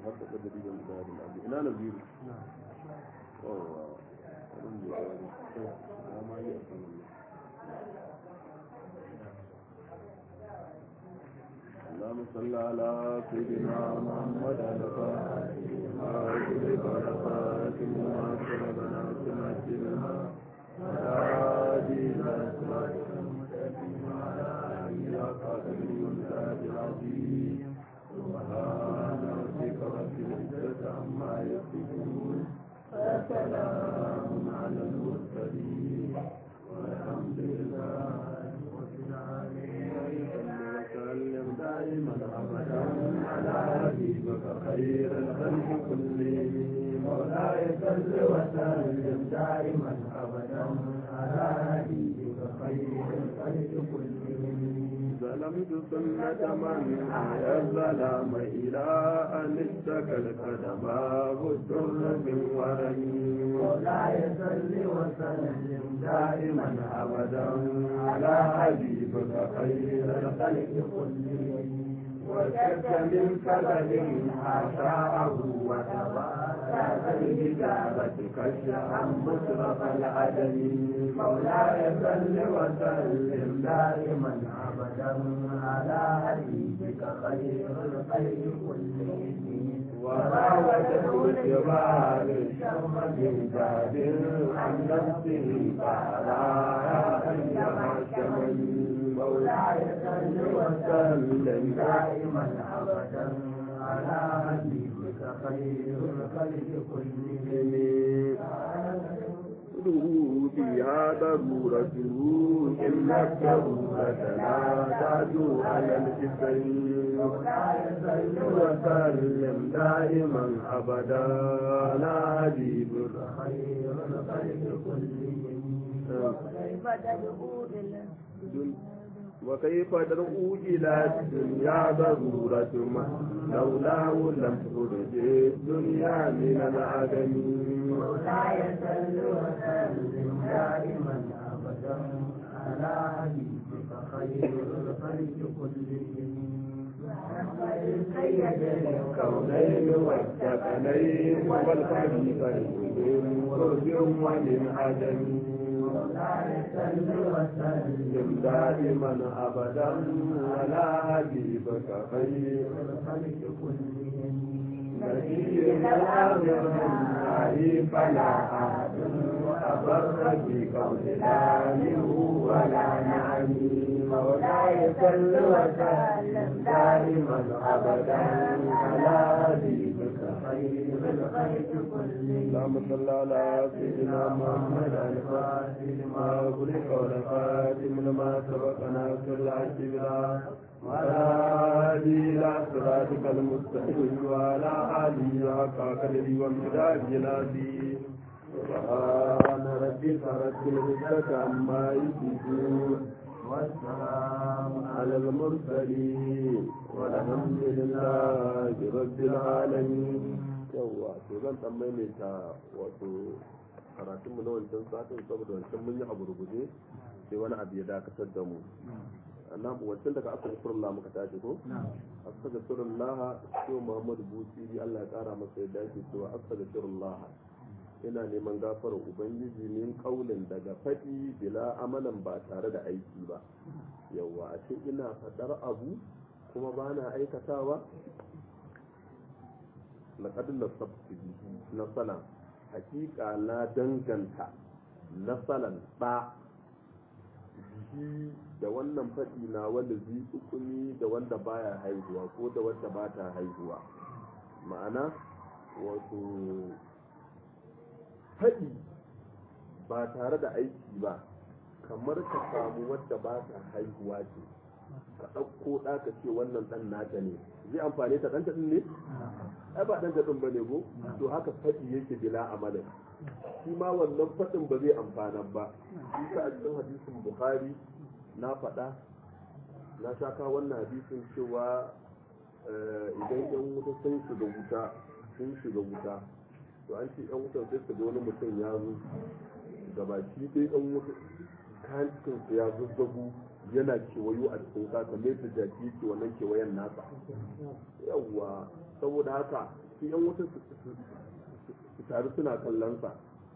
haka kadari da misalin abu ina na biyu yawa abin da ya ya ma yi a saman اللهم صل على سيدنا محمد الفاتح ما أغلق الخاتم وما سبقنا سمعتنا هادي إلى صراطك المستقيم وعلى آله وصحبه والتاج العظيم سبحان ربك رب العزة عما يصفون وسلام على المرسلين والحمد لله رب العالمين وسلم دائما ابدا على حبيبك خير الخلق كلهم مولاي صل وسلم دائما ابدا على حبيبك خير الخلق كلهم ظلمت سنة من أحيا الظلام إلى أن اشتكى القدم والدر من ورمي مولاي صل وسلم دائما أبدا على حبيبك خير الخلق كلهم وشك من كبد حاشاه وتبارك الكتابة كشفا مشرف العدم مولاي صل وسلم دائما ابدا على حبيبك خير الخلق كلهم وراودته الجبال الشم من باب عن نفسه فلا ايها الشمن مولاي صل وسلم دائما ابدا على حبيبك خير الخلق كلهم بها ضرورته إن الضرورة لا تعدو على الحسين وسلم دائما أبدا لا حبيبك خير الخلق كلهم كيف تدعو بالله وكيف تدعو إلى الدنيا ضرورة ما لولاه لم تخرج الدنيا من العدم مولاي صل وسلم دائما ابدا على حبيبك خير الخلق كلهم سيد الكونين والثقلين والخليفين فرج ومن عدم مولاي صل وسلم دائما ابدا على حبيبك خير الخلق كلهم نبي الامر الله فلا احد ابر في قول لا ولا نعم مولاي صل وسلم دائما ابدا على حبيبك خير الخلق كلهم اللهم صل على سيدنا محمد الفاتح لما أغلق والخاتم لما سبق ناصر العز بلا وعلى آله إلى صراطك المستقيم وعلى آله حق قدره وامتداد العظيم سبحان ربك رب العزة عما يصفون والسلام على المرسلين والحمد لله رب العالمين yawwa to zan dan maimaita wato karatun mu na wancan satin saboda wancan mun yi abu rubuce sai wani abu ya dakatar da mu annan wancan daga astaghfirullah muka tashi ko astaghfirullah sai Muhammadu Busiri Allah ya kara masa yadda yake cewa astaghfirullah ina neman gafarar ubangiji min kaulin daga faɗi bila amalan ba tare da aiki ba yawwa a ce ina faɗar abu kuma ba na aikatawa laƙad nasabtu nasalan hakika na danganta nasalan ɗa bihi da wannan faɗi na wanda zai ukuni da wanda baya haihuwa ko da wanda ba ta haihuwa ma'ana wato faɗi ba tare da aiki ba kamar ka samu wadda ba ta haihuwa ce ka ɗauko ɗa ka ce wannan ɗan naka ne zai amfani ta ɗanta ɗin ne ai ba ɗanta ɗin ba ne ko to haka faɗi yake bila amalin shi ma wannan faɗin ba zai amfana ba shi sa a cikin hadisin bukhari na faɗa na sha kawo wannan hadisin cewa idan yan wuta sun shiga wuta sun shiga wuta to an ce yan wutan sai su ga wani mutum ya zo gabaki ɗaya yan wuta kayan cikinsu ya zazzagu yana kewayo a cikin kasa mai da jaki ke wannan kewayen nasa yawwa saboda haka su yan wuta su taru suna kallon sa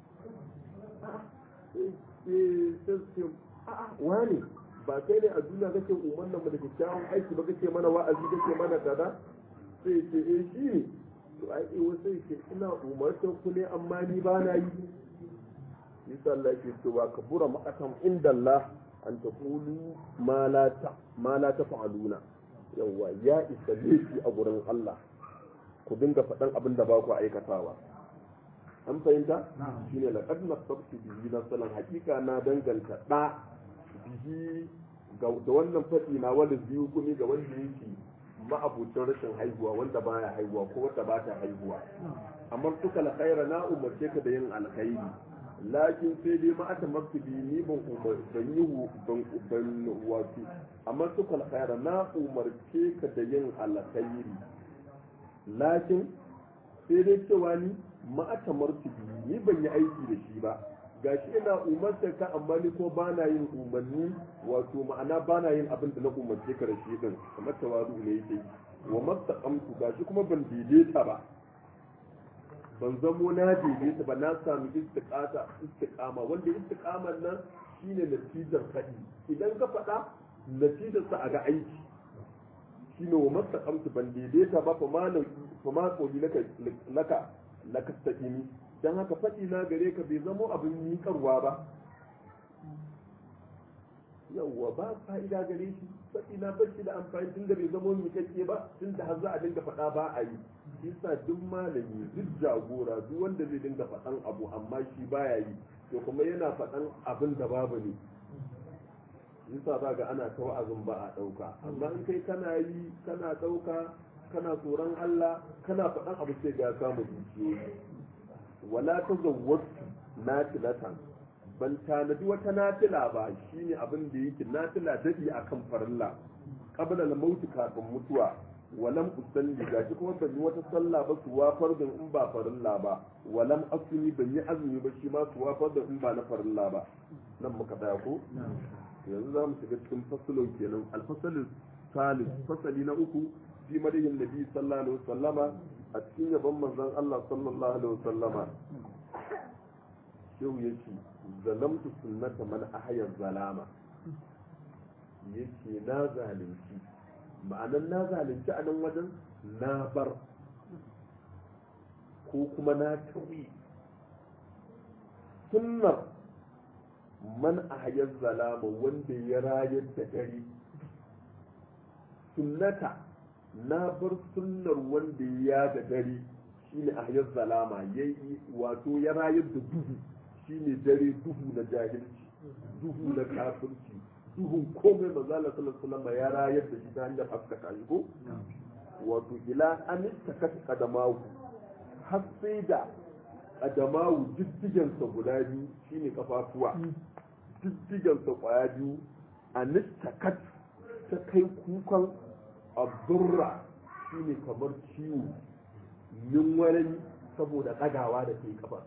wani ba kai ne a duniya kake umarnan mu da kyakkyawan aiki ba kake mana wa'azi kake mana kaza sai ce eh shi ne to ai eh wasu ce ina umartar ku ne amma ni ba na yi yasa Allah ke cewa ka bura ma'akan inda Allah an ta kulu ma la ta fa'aluna yawa ya isa laifi a gurin Allah ku dinga faɗan abin da ba ku aikatawa an fahimta shine laqad nasabtu bihi nasalan hakika na danganta da bihi da wannan faɗi na wanda biyu kuma ga wanda yake ma'abucin rashin haihuwa wanda baya haihuwa ko wanda ba ta haihuwa amma suka alkhaira na umarce ka da yin alkhairi lakin sai dai ma ata maktubi ni ban umar ban yi ban ban wato amma suka alkhaira na umarce ka da yin alkhairi lakin sai dai cewa ni ma ata martubi ni ban yi aiki da shi ba gashi ina umarta ka amma ni ko ba na yin umarni wato ma'ana ba na yin abin da na umarce ka da shi din kamar tawazu ne yake wa mastaqamtu gashi kuma ban daidaita ba ban zamo na daidaita ba na sami istiqata istiqama wanda istiqaman nan shine natijar faɗi idan ka faɗa natijar sa a ga aiki shine wa mastaqamtu ban daidaita ba fa ma fa ma qoli laka laka laka taqimi dan haka faɗi na gare ka bai zamo abin miƙarwa ba yawwa ba fa'ida gare shi faɗi na fashi da amfani tun da bai zamo miƙaƙƙe ba tun da har za a dinga faɗa ba a yi yasa duk malami duk jagora duk wanda zai dinga faɗan abu amma shi baya yi to kuma yana faɗan abin da babu ne yasa za ga ana ta wa'azin ba a ɗauka amma in kai kana yi kana ɗauka kana tsoron Allah kana faɗan abu sai ga samu dukiyoyi wala ta zawwatu nafilatan ban tanadi wata nafila ba shine abin da yake nafila dadi akan farilla qabla al-maut kafin mutuwa walam usalli gashi kuma ban yi wata sallah ba su wafar da in ba farilla ba walam asumi ban yi azumi ba shi ma su wafar da in ba na farilla ba nan muka tsaya ko yanzu za mu shiga cikin fasalon kenan alfasalin salis fasali na uku fi madihin nabi sallallahu alaihi wasallama a cikin yabon manzon Allah sallallahu alaihi wasallama shehu yake zalamtu sunnata man ahya zalama yake na zalunci ma'anan na zalunci a nan wajen na bar ko kuma na tawi sunnar man ahya zalama wanda ya rayar da dare sunnata na bar sunnar wanda ya da dare shine ahyar zalama yayi wato ya rayar da duhu shine dare duhu na jahilci duhu na kafirci duhun komai manzala sallallahu alaihi ya rayar da shi ta hanyar haskaka shi ko wato ila an takat kadamahu har sai da kadamahu diddigensa guda biyu shine kafafuwa diddigensa kwaya biyu an takat ta kai kukan abdurra shine kamar ciwo min wani saboda ɗagawa da ke kafa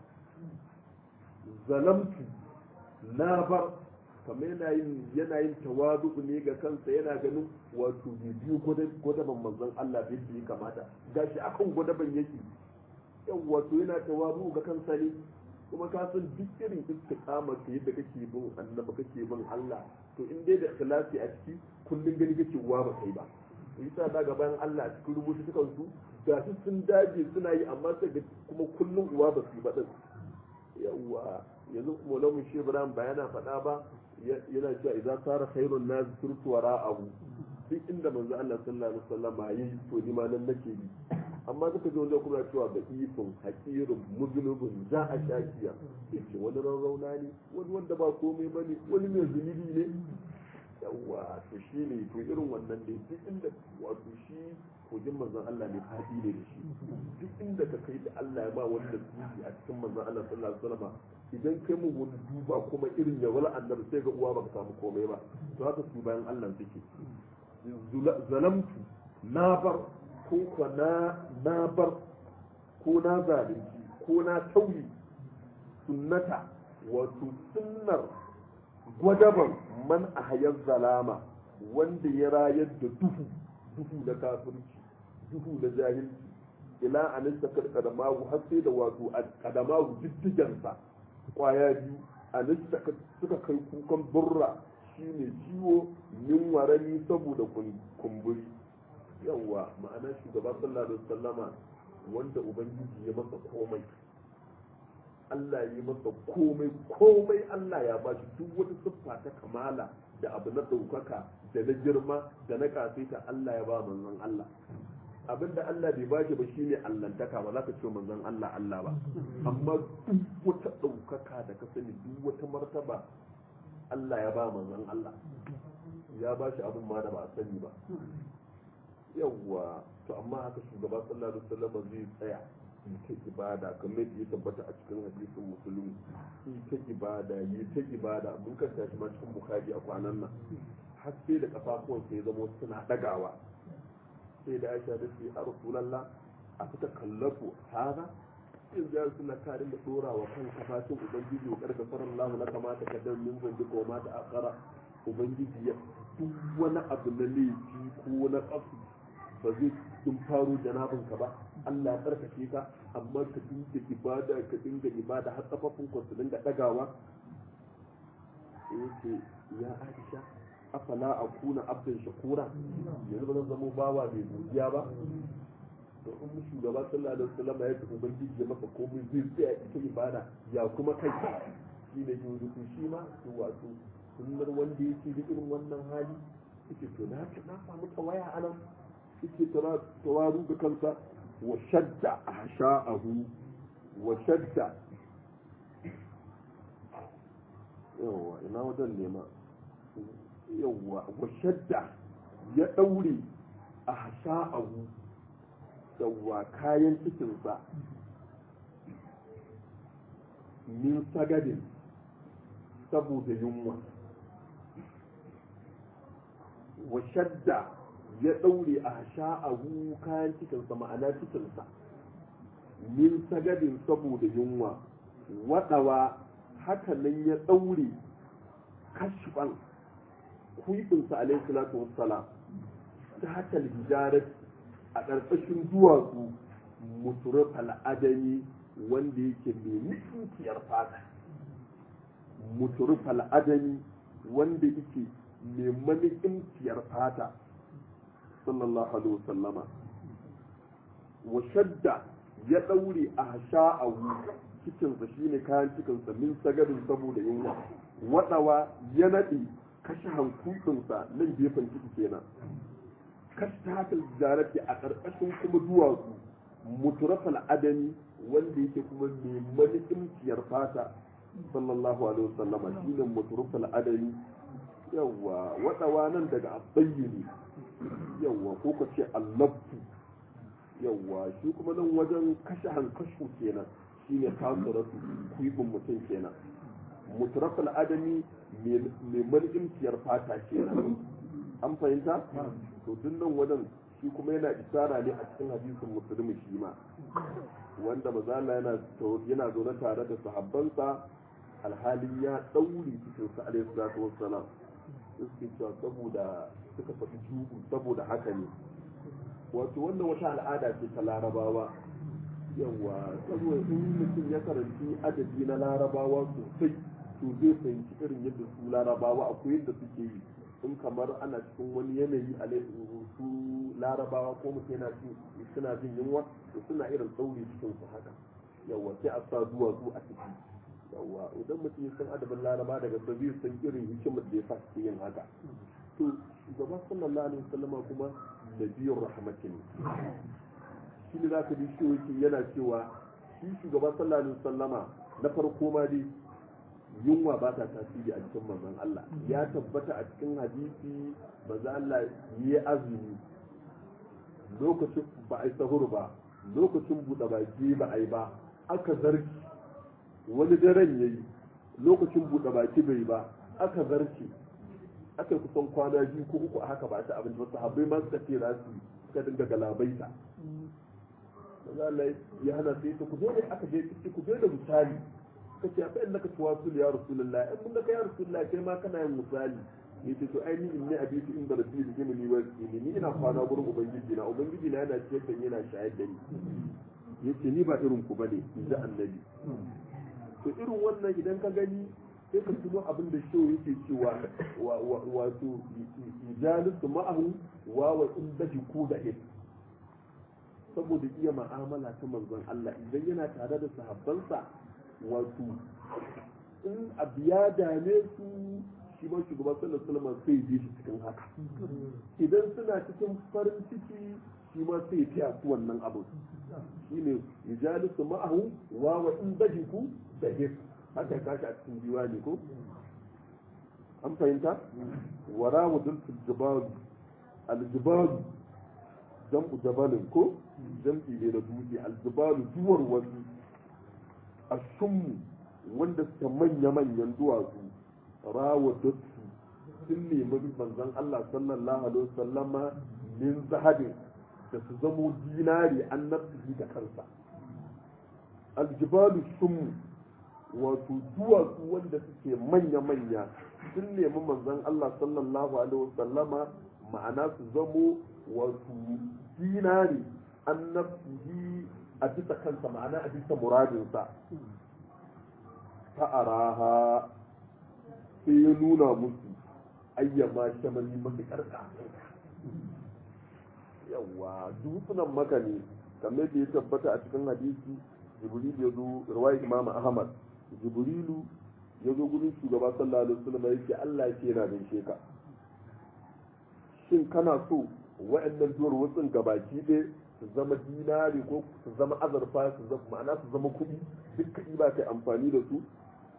zalamtu na bar kamar yana yin yana yin tawadu ne ga kansa yana ganin wato biyu gwadaban manzon Allah bai yi kamata gashi akan gwadaban yake yau wato yana tawadu ga kansa ne kuma ka san duk irin istiqama ka yadda kake bin annabi kake bin Allah to in dai da ikhlasi a ciki kullun gani kake uwa ba kai ba yasa da bayan Allah cikin rubutu sukan su ga su sun daje suna yi amma sai ga kuma kullun uwa ba su yi ba din yawa yanzu mola mu shi Ibrahim ba yana faɗa ba yana cewa idan sara khairun nas turtu wara'ahu duk inda manzo Allah sallallahu alaihi wasallam yayi to ni ma nan nake yi amma suka zo wajen kuma cewa da ifin haƙirin muzunubin za a shakiya yace wani rarrauna ne wani wanda ba komai bane wani mai zunubi ne yawa to shi ne to irin wannan ne duk inda wato shi kogin manzon Allah ne fadi ne da shi duk inda ka kai da Allah ya ba wanda tuki a cikin manzon Allah sallallahu alaihi wasallam idan kai mu wani duba kuma irin ya wala annabi sai ga uwa baka samu komai ba to haka su bayan Allah suke zalamtu na bar ko ko na na bar ko na zalunci ko na tauyi sunnata wato sunnar gwadaban man a hayar zalama wanda ya rayar da duhu duhu na kafirci duhu na jahilci ila anista kadamahu har sai da wato kadamahu diddigansa kwaya biyu anista suka kai kukan burra shine ciwo min warani saboda kumburi yawa ma'ana shugaba sallallahu alaihi wasallama wanda ubangiji ya masa komai Allah ya masa komai komai Allah ya ba shi duk wata siffa ta kamala da abu na ɗaukaka da na girma da na kasaita Allah ya ba manzon Allah abinda Allah bai ba shi ba shine allantaka ba za ka ce manzon Allah Allah ba amma duk wata ɗaukaka da ka sani duk wata martaba Allah ya ba manzon Allah ya ba shi abin ma da ba a sani ba yawwa to amma haka shugaba sallallahu alaihi wasallam zai tsaya yi ta ibada kamar yadda ya tabbata a cikin hadisin musulmi yi ta ibada yi ta ibada mun kanta shi ma cikin bukhari a kwanan nan har sai da kafafuwan sai zama suna dagawa sai da aisha da ce a rasulallah a fita kallafu haza in za su na karin da dora wa kan kafafin ubangiji wa karka farar lahu na kamata ka dan min zan duka wa mata akara ubangiji ya duk wani abu na laifi ko na kafu ba zai tun faro janabinka ba Allah ya tsarkake ka amma ka dinga ibada ka dinga ibada har kafafun su dinga dagawa yace ya Aisha afala akuna abdan shakura yanzu ba zan zama bawa mai godiya ba to in mu shugaba sallallahu alaihi wasallam ya ce ubangiji ya maka komai zai tsaya ita ibada ya kuma kai shi ne yanzu shi ma to wato sunnar wanda yake da irin wannan hali yake to na na samu tawaya anan yake tawaru da kansa wa shadda a sha'ahu wa shadda yawwa ina wajen nema yawwa wa shadda ya ɗaure a sha'ahu yawwa kayan cikinsa min sagadin saboda yunwa wa shadda ya ɗaure a sha'ahu kayan cikinsa ma'ana cikinsa min sagadin saboda yunwa waɗawa hakanan ya ɗaure kashfan kuibinsa alaihi salatu wassalam ta haka hijarar a ƙarƙashin duwatsu muturuf al'adami wanda yake mai mutunciyar fata muturuf al'adami wanda yake mai manikinciyar fata sallallahu alaihi wasallama wa shadda ya ɗaure a sha'awu cikinsa shine kayan cikinsa min sagarin saboda yunwa waɗawa ya naɗe kashe hankulinsa nan gefen ciki kenan kashe hakan jarati a ƙarƙashin kuma duwatsu muturafal adami wanda yake kuma mai manikinciyar fata sallallahu alaihi wasallama shine muturafal adami yawwa waɗawa nan daga abayyini yawwa ko ka ce allabtu yawwa shi kuma nan wajen kashe hankashu kenan shine kasuratu kuibin mutum kenan mutrafal adami mai marjimciyar fata kenan an fahimta to tun nan wajen shi kuma yana isara ne a cikin hadisin musulmi shi ma wanda mazala yana yana zaune tare da sahabbansa alhalin ya ɗaure cikin sa alaihi salatu wassalam suke cewa saboda suka faɗi jugu saboda haka ne wato wannan wata al'ada ce ta larabawa yawa saboda in mutum ya karanci adadi na larabawa sosai to zai fahimci irin yadda su larabawa akwai yadda suke yi in kamar ana cikin wani yanayi a su larabawa ko mutum yana cin suna jin yunwa to suna irin tsauri cikin su haka yawa sai a sa duwatsu a ciki yawa idan mutum ya san adabin laraba daga sabi san irin hikimar da ya sa suke yin haka to shugaba sallallahu alaihi wasallama kuma nabiyur rahmatin shi ne za ka ji shi yana cewa shi shugaba sallallahu alaihi wasallama na farko ma dai yunwa ba ta tasiri a cikin manzon Allah ya tabbata a cikin hadisi manzon Allah yi azumi lokacin ba a yi sahur ba lokacin buɗe baki ba a yi ba aka zarki wani daren ya yi lokacin buɗe baki bai ba aka zarki aka yi kusan kwana biyu ko uku a haka ba ta abinci ba sahabbai ma suka ce za su suka dinga galabaita Allah ya hana sai ta ku zo ne aka je ku zo da misali ka ce fa innaka tuwasul ya rasulullah in mun ga ya rasulullah kai ma kana yin misali yace to ai ni inni abitu inda rabbi da jimini wa ni ni ina kwana gurin ubangiji na ubangiji na yana ciyar da ni yana shayar da ni yace ni ba irin ku bane in ji annabi to irin wannan idan ka gani sai ka tuno abin da shi yake cewa wato jalisu ma'ahu wa wa in daji ku da hin saboda iya ma'amala ta manzon Allah idan yana tare da sahabbansa wato in abu ya dame su shi ma shugaban sallallahu alaihi wasallam sai ji shi cikin haka idan suna cikin farin ciki shi ma sai fiya su wannan abu shine yujalisu ma'ahu wa wa in daji ku da hin haka kashi a cikin diwani ko an fahimta wara wa dulfin jibalu aljibalu jam'u jabalin ko jam'i ne da dutse aljibalu duwar wasu a shummu wanda suke manya-manyan duwatsu rawa dutsu sun nemi manzon Allah sallallahu alaihi wasallama min zahabin da su zamo dinari an nafsihi da kansa aljibalu shummu wato duwatsu wanda suke manya-manya sun nemi manzon Allah sallallahu alaihi wasallama ma'ana su zamo wato dinari an nafsihi a bisa kansa ma'ana a bisa muradinsa fa'araha sai ya nuna musu ayyama shamali matuƙar yawa dutsunan maka ne kamar da ya tabbata a cikin hadisi jibril ya zo riwayat imam ahmad jibrilu ya zo gurin shugaba sallallahu alaihi wasallam ya ce Allah ce yana gaishe ka shin kana so wa'annan duwar wasun gabaki ɗaya su zama dinari ko su zama azurfa su zama ma'ana su zama kuɗi duk kaɗi ba kai amfani da su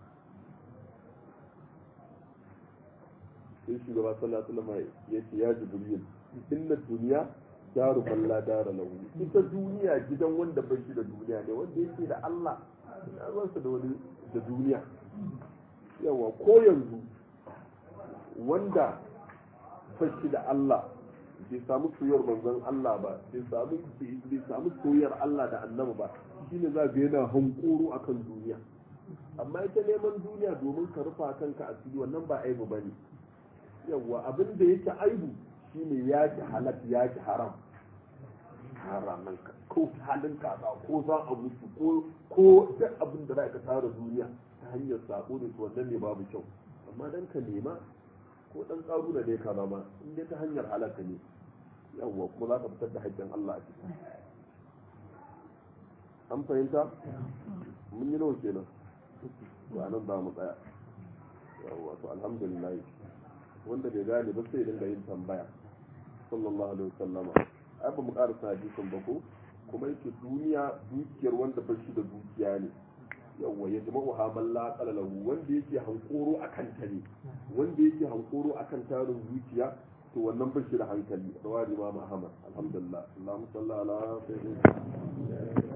sai shugaba sallallahu alaihi wasallam ya ce ya jibril inna duniya daru man la dara lahu ita duniya gidan wanda bai shi da duniya ne wanda yake da Allah na ruwansa da wani da duniya yawa ko yanzu wanda bai shi da Allah bai samu soyayyar manzon Allah ba bai samu bai samu soyayyar Allah da annabi ba shine za ga yana hankoro akan duniya amma ita neman duniya domin ka rufa kanka asiri wannan ba aibu bane yawa abin da yake aibu shine ya ki halal ya ki haram haraman ka ko halin kaza ko za a mutu ko ko duk abin da za ka tara duniya ta hanyar sako ne to wannan ne babu kyau amma dan ka nema ko dan karu da dai ka zama in dai ta hanyar halaka ne yawwa kuma za ka fitar da haƙƙin Allah a ciki an fahimta mun yi nawa kenan to anan za mu tsaya yawwa to alhamdulillah wanda bai gane ba sai dinga yin tambaya sallallahu alaihi wasallama ai ba mu karasa hadisin ba ko kuma yake duniya dukiyar wanda ba shi da dukiya ne yawwa ya jama wa hamal la lahu wanda yake hankoro akan ta ne wanda yake hankoro akan tarin zuciya to wannan ba shi da hankali rawari ma Muhammad alhamdulillah Allahumma salli ala sayyidina